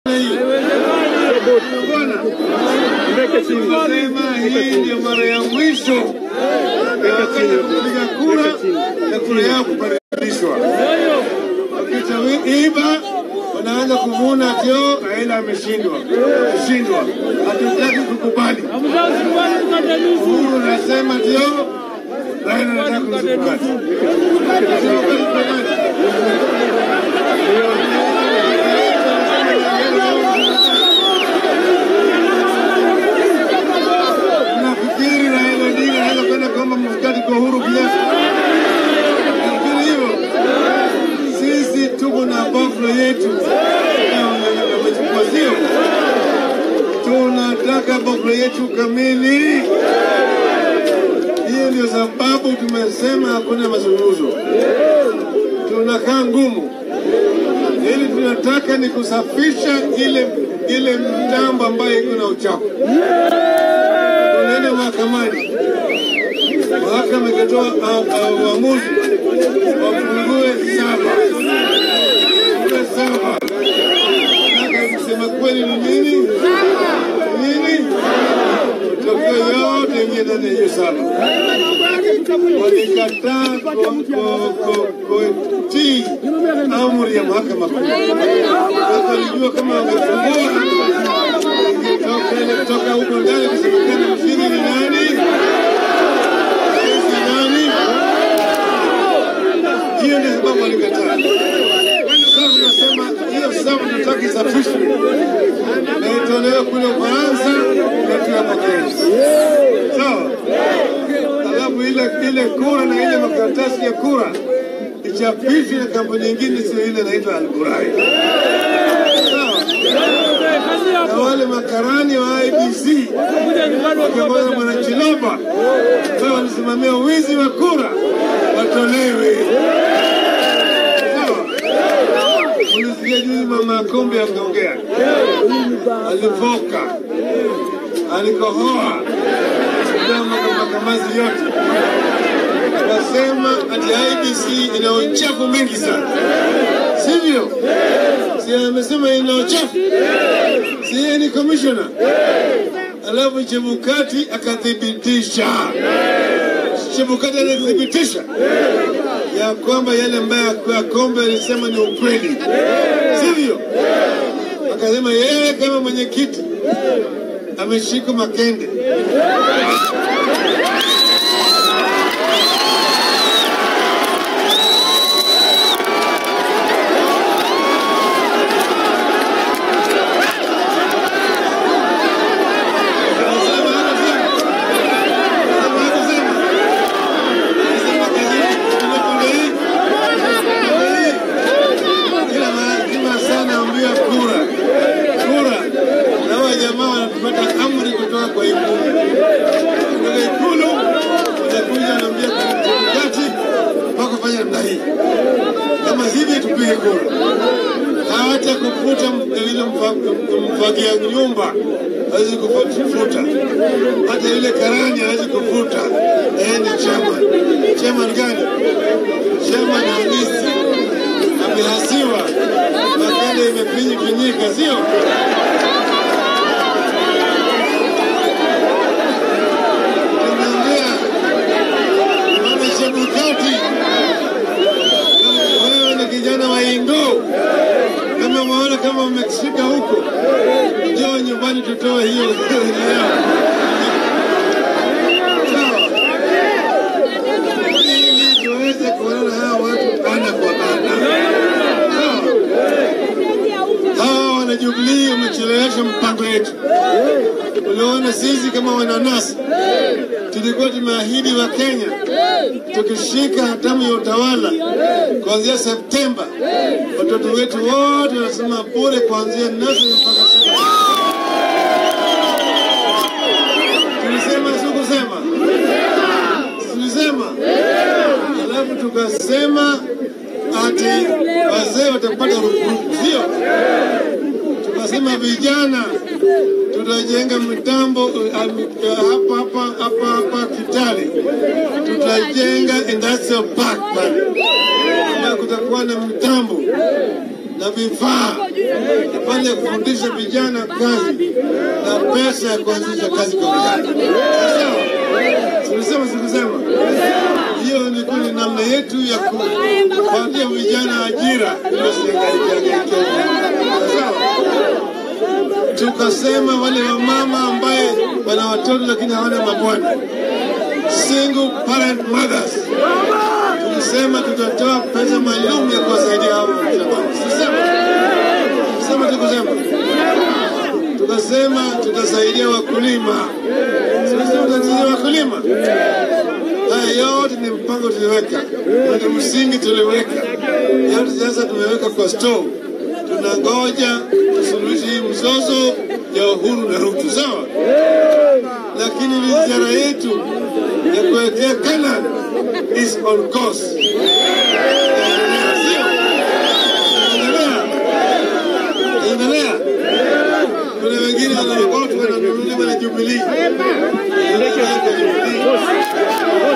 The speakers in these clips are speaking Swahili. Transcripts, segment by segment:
hii. Bwana, Tunasema hii ndio mara ya mwisho ya Wakenya kupiga kura na kura yao kubadilishwa. Wakiiba wanaanza kuvuna tio Raila ameshindwa, ameshindwa, hatutaki kukubali. Uhuru anasema tio Raila anataka kuzikubali. Nafikiri Raila Odinga anaweza kwenda kuomba mkati kwa Uhuru Kenyatta. Nafikiri hivyo. Sisi tuko na baflo yetu wamechukua, sio? Tunataka baflo yetu kamili. Hiyo ndio sababu tumesema hakuna mazungumzo, tunakaa ngumu ili tunataka ni kusafisha ile ile mtambo ambayo iko na uchafu. Tunaenda mahakamani, mahakama ikatoa uh, uh, uamuzi wafungue saba fungue saba. Nataka kusema kweli ni nini nini, matokeo yote ingie ndani ya hiyo saba. Walikataa ku- ku- ku- kutii amri ya mahakama kuu. Walijua kama wangefungua ingetoka ile kutoka huko ndani kusemekana mshindi ni nani, rais ni nani. Hiyo ndio sababu walikataa. Sasa tunasema hiyo sababu tunataka isafishwe na itolewe kule Ufaransa na tu hapa Kenya, sawa? Alafu ile ile kura na ile makaratasi ya kura ichapishwe na kampuni nyingine, sio ile inaitwa Alburai, sawa? Na wale makarani wa IBC wakiongozwa na Bwana Chiloba ambao walisimamia wizi wa kura watolewe, sawa? Ulisikia juzi mama Kombe akaongea, alivoka, alikohoa, kama makamazi yote, wasema ati IBC ina uchafu mingi sana, sivyo? Si amesema ina uchafu, si yeye ni commissioner? Alafu Chebukati akathibitisha, Chebukati alithibitisha ya kwamba yale ambayo ya Kombe alisema ni ukweli, sivyo? Akasema yeye kama mwenyekiti ameshika makende. Anasema hakusema. Anasema hakusema. Anasema kazi ile kunde hii. Kunde hii. Kila mara kila saa naambiwa kura. Kura. Na hawa jamaa wanapata amri kutoka kwa ikulu. Kutoka ikulu wanakuja wanaambia kati mpaka fanya namna hii. Kama hivi tupige kura. Hata kufuta ile mfagia nyumba hawezi kufuta, hata ile karani hawezi kufuta. Yeye ni chairman. Chairman gani? Chairman halisi amehasiwa, makende imepinyikinyika, sio? Tunaongea mama Chebukati, wewe ni kijana wa Ingo, kama umeona kama umeshika huko, njoo nyumbani tutoe hiyo yao. Sawa? Ili tuweze kuonana hawa watu ana kwa ana. Sawa? Hawa wanajubilii wamechelewesha mpango yetu. Uliona sisi kama wananasi tulikuwa tumeahidi wa Kenya tukishika hatamu ya utawala kuanzia Septemba, watoto wetu wote wanasema bure kuanzia nursery mpaka sekondari. Tulisema si kusema? Tulisema, alafu tukasema ati wazee watapata rupurupu, sio? Tukasema vijana tutajenga mitambo uh, uh, hapa hapa hapa hapa Kitale, tutajenga industrial park pale, ambayo kutakuwa na mitambo na vifaa pale kufundisha vijana kazi na pesa ya kuanzisha kazi kwa vijana. Sawa? Tulisema sikusema? Hiyo ni kuni namna yetu ya kupatia vijana ajira ili wasihangaike. Sawa? Tukasema wale wamama ambaye wana watoto lakini hawana mabwana, single parent mothers, tulisema tutatoa pesa maalum ya kuwasaidia hao jamani. Sisema sema, tukusema tukasema tutasaidia wakulima, sasa tutasaidia wakulima. Haya yote ni mpango tuliweka, ni msingi tuliweka, yote sasa tumeweka kwa store. Tunangoja tusuluhishe hii mzozo ya Uhuru na Ruto, sawa? Lakini ni ziara yetu ya kuelekea Canaan is on course. Inaendelea, sio? Inaendelea, inaendelea. Kuna wengine wanaokotwa wananunuliwa na Jubilee. Inaendelea kwa Jubilee.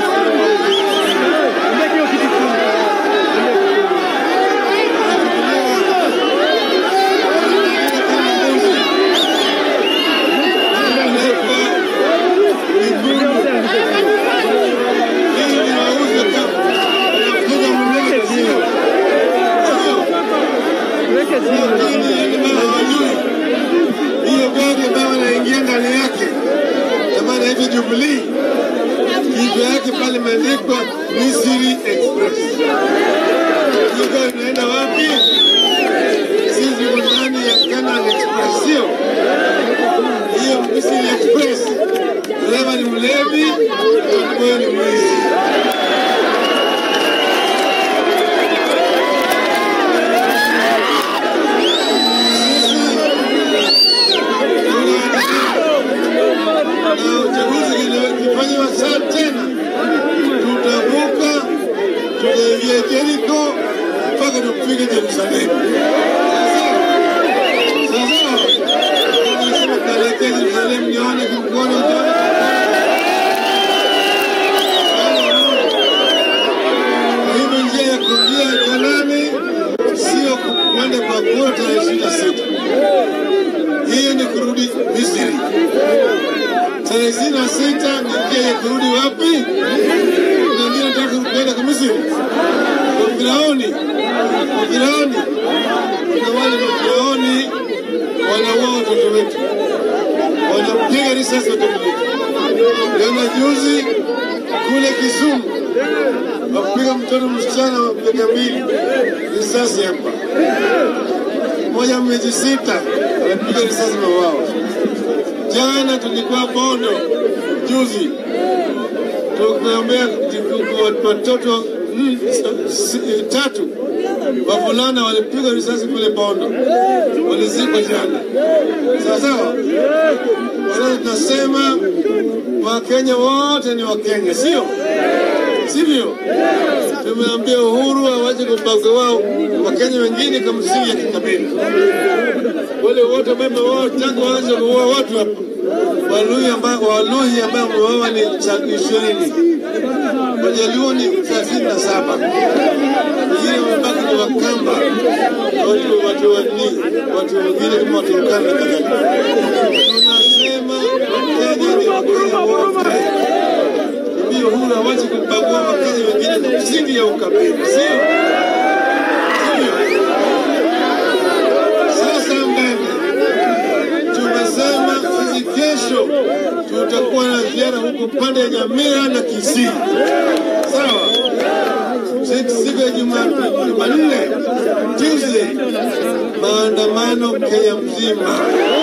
hiyo gari ambayo wanaingia ndani yake ambayo inaitwa Jubilee, kichwa yake pale imeandikwa Misri Express. Hiyo gari inaenda wapi? Sisi tuko ndani ya Canaan Express, sio hiyo Misri Express. Dereva ni mlevi, wewe ni mwizi. na uchaguzi ukifanywa saa tena, tutavuka tutaingia Jeriko mpaka tufike Yerusalemu. Sasa nasema tunaelekea Yerusalemu, nione kimkono kwa hivyo njia ya kuingia Kanani sio kwenda kwa kura tarehe ishirini na sita. Hiyo ni kurudi Misri. Tarehe ishirini na sita ni njia ya kurudi wapi? Kuna wengine wanataka kwenda kwa Misri, kwa Firauni, kwa Firauni. Kuna wale mafirauni wanaua watoto wetu, wanapiga risasi watoto wetu. Jana juzi kule Kisumu wapiga mtoto msichana wa miaka mbili risasi hapa, moja miezi sita anapiga risasi na wao. Jana tulikuwa Bondo juzi, tukuombea watoto mm, s- s- tatu wavulana walipigwa risasi kule Bondo, walizikwa jana. Sawa sawa. Sasa tunasema Wakenya wote ni Wakenya, sio sivyo? Tumeambia Uhuru awache kubagua wao Wakenya wengine kwa msingi ya kikabila. Wale wote ambao wao tangu waanze kuua watu hapa, Waluhi ambao Waluhi ambao wameuawa ni cha- ishirini, Wajaluo ni thelathini na saba, wengine wamebaki ni Wakamba, watu watu wani watu wengine kama Waturkana na kadhalika. Tunasema Wakenya ni Wakenya wote ndio Uhuru awache kubagua Wakenya wengine kwa msingi ya ukabila, sio sivyo? Sasa mbele tumesema sisi kesho tutakuwa na ziara huko pande ya Nyamira na Kisii, sawa? Siku siku ya Juma- Jumanne, Tuesday, maandamano Kenya mzima.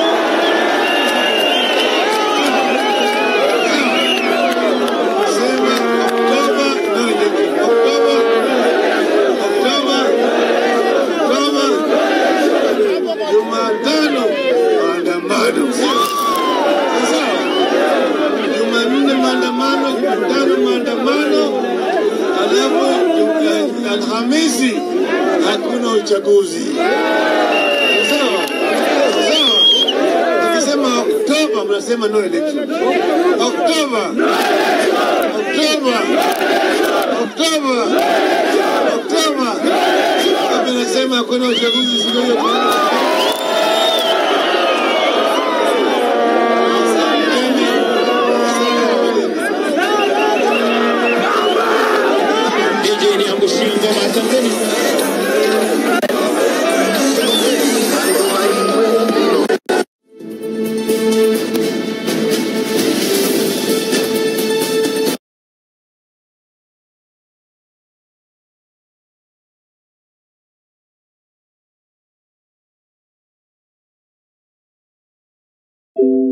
Sema Oktoba, no, ni- Oktoba, Oktoba, Oktoba, Jumatano maandamano, sio sawa? Jumanne maandamano, Jumatano maandamano, alafu Ju- Alhamisi hakuna uchaguzi, sawa sawa? Ukisema Oktoba mnasema no election. Oktoba, Oktoba, Oktoba, Oktoba, Oktoba. Mnasema hakuna uchaguzi siku hiyo. DJ niangushie ngoma ya Tanzania. Thank